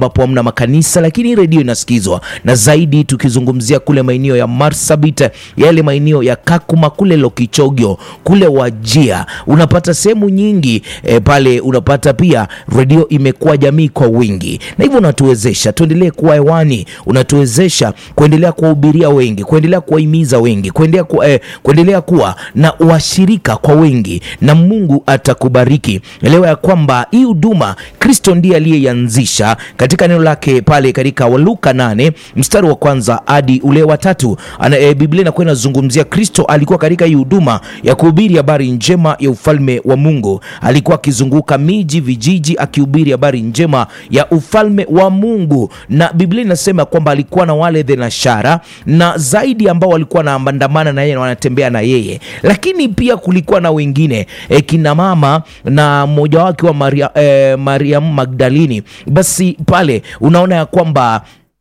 ambapo hamna makanisa, lakini redio inasikizwa, na zaidi tukizungumzia kule maeneo ya Marsabit, yale maeneo ya Kakuma kule Lokichogyo kule Wajia, unapata sehemu nyingi e, pale unapata pia redio imekuwa jamii kwa wingi, na hivyo unatuwezesha tuendelee kuwa hewani, unatuwezesha kuendelea kuwahubiria wengi, kuendelea kuwahimiza wengi, kuendelea, ku, eh, kuendelea kuwa na washirika kwa wengi, na Mungu atakubariki. Elewa ya kwamba hii huduma Kristo ndiye aliyeianzisha katika neno lake pale katika Waluka nane mstari wa kwanza hadi ule wa tatu. Ana, e, Biblia inakuwa inazungumzia Kristo alikuwa katika hii huduma ya kuhubiri habari njema ya ufalme wa Mungu. Alikuwa akizunguka miji, vijiji akihubiri habari njema ya ufalme wa Mungu, na Biblia inasema kwamba alikuwa na wale thenashara na zaidi ambao walikuwa wanaandamana na yeye na wanatembea na yeye, lakini pia kulikuwa na wengine e, kina mama na mmoja wake wa Maria, e, Mariamu Magdalini. Basi pale unaona ya kwamba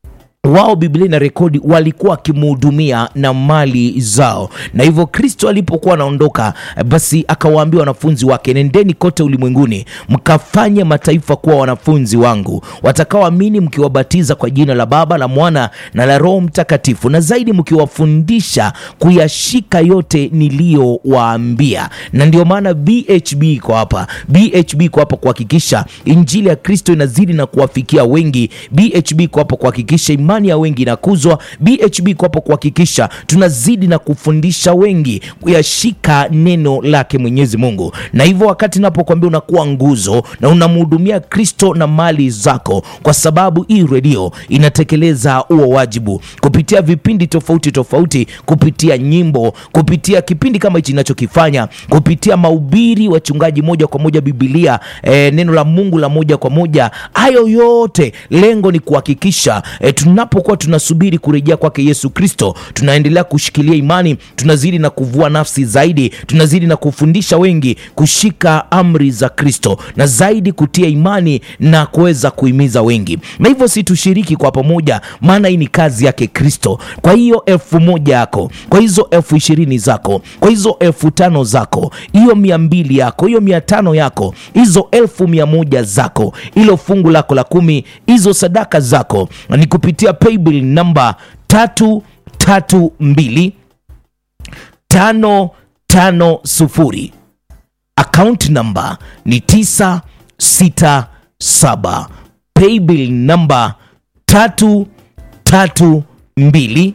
wao Biblia ina rekodi walikuwa wakimhudumia na mali zao, na hivyo Kristo alipokuwa anaondoka, basi akawaambia wanafunzi wake, nendeni kote ulimwenguni mkafanye mataifa kuwa wanafunzi wangu, watakaoamini mkiwabatiza kwa jina la Baba la Mwana na la Roho Mtakatifu, na zaidi mkiwafundisha kuyashika yote niliyowaambia. Na ndio maana BHB iko hapa, BHB iko hapa kuhakikisha injili ya Kristo inazidi na kuwafikia wengi. BHB iko hapa kuhakikisha imani ya wengi inakuzwa. BHB iko hapo kuhakikisha tunazidi na kufundisha wengi kuyashika neno lake Mwenyezi Mungu. Na hivyo wakati napokuambia unakuwa nguzo na unamhudumia Kristo na mali zako, kwa sababu hii redio inatekeleza huo wajibu kupitia vipindi tofauti tofauti, kupitia nyimbo, kupitia kipindi kama hichi ninachokifanya, kupitia mahubiri, wachungaji moja kwa moja, Biblia eh, neno la Mungu la moja kwa moja. Hayo yote lengo ni kuhakikisha eh, tunapokuwa tunasubiri kurejea kwake Yesu Kristo, tunaendelea kushikilia imani, tunazidi na kuvua nafsi zaidi, tunazidi na kufundisha wengi kushika amri za Kristo na zaidi kutia imani na kuweza kuhimiza wengi, na hivyo si tushiriki kwa pamoja, maana hii ni kazi yake Kristo. Kwa hiyo elfu moja yako, kwa hizo elfu ishirini zako, kwa hizo elfu tano zako, hiyo mia mbili yako, hiyo mia tano yako, hizo elfu mia moja zako, hilo fungu lako la kumi, hizo sadaka zako ni kupitia paybill namba tatu tatu mbili tano tano sufuri account namba ni tisa sita saba paybill namba tatu tatu mbili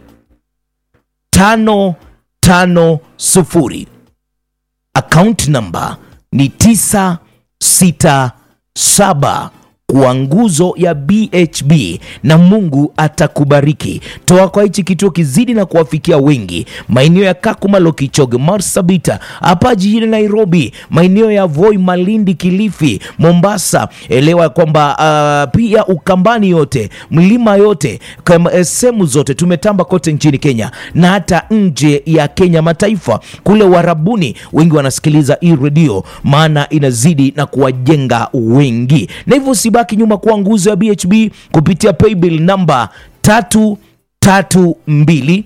tano tano sufuri account namba ni tisa sita saba kwa nguzo ya BHB na Mungu atakubariki. Toa kwa hichi kituo kizidi na kuwafikia wengi, maeneo ya Kakuma, Lokichoge, Marsabit, hapa jijini Nairobi, maeneo ya Voi, Malindi, Kilifi, Mombasa. Elewa kwamba uh, pia Ukambani yote, mlima yote, sehemu zote tumetamba kote nchini Kenya na hata nje ya Kenya, mataifa kule Warabuni, wengi wanasikiliza hii redio, maana inazidi na kuwajenga wengi, na hivyo baki nyuma kuwa nguzo ya BHB kupitia paybill namba tatu tatu mbili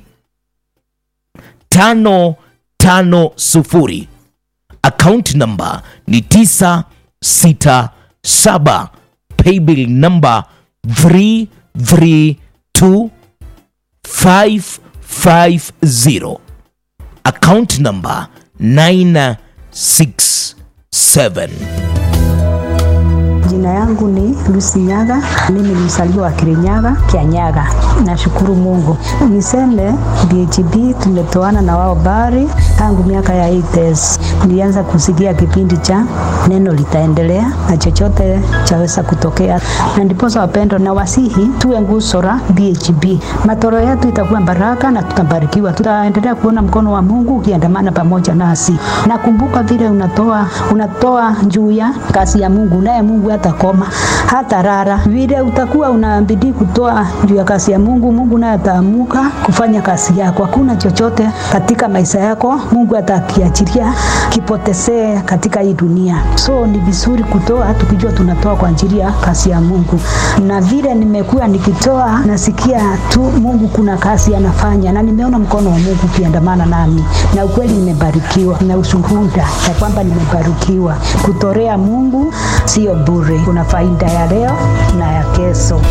tano tano sufuri account namba ni tisa sita saba paybill namba 332550 account namba 967 Jina yangu ni Lucy Nyaga, mimi ni mzaliwa wa Kirinyaga, Kianyaga. Nashukuru Mungu. Niseme BHB tumetoana na wao bari tangu miaka ya 80s. Nilianza kusikia kipindi cha neno litaendelea na chochote chaweza kutokea, na ndiposa wapendo na wasihi tuwe nguzo la BHB. Matoro yetu itakuwa baraka na tutabarikiwa, tutaendelea kuona mkono wa Mungu ukiandamana pamoja nasi. Nakumbuka vile unatoa unatoa juu ya kazi ya Mungu, naye Mungu hatakoma hata rara. Vile utakuwa unabidi kutoa juu ya kazi ya Mungu, Mungu naye ataamuka kufanya kazi yako. Hakuna chochote katika maisha yako Mungu atakiachilia kipotezee katika hii dunia. So ni vizuri kutoa tukijua tunatoa kwa ajili ya kazi ya Mungu, na vile nimekuwa nikitoa, nasikia tu Mungu kuna kazi anafanya, na nimeona mkono wa Mungu ukiandamana nami, na ukweli nimebarikiwa na ushuhuda ya kwamba nimebarikiwa. Kutorea Mungu sio bure, kuna faida ya leo na ya kesho.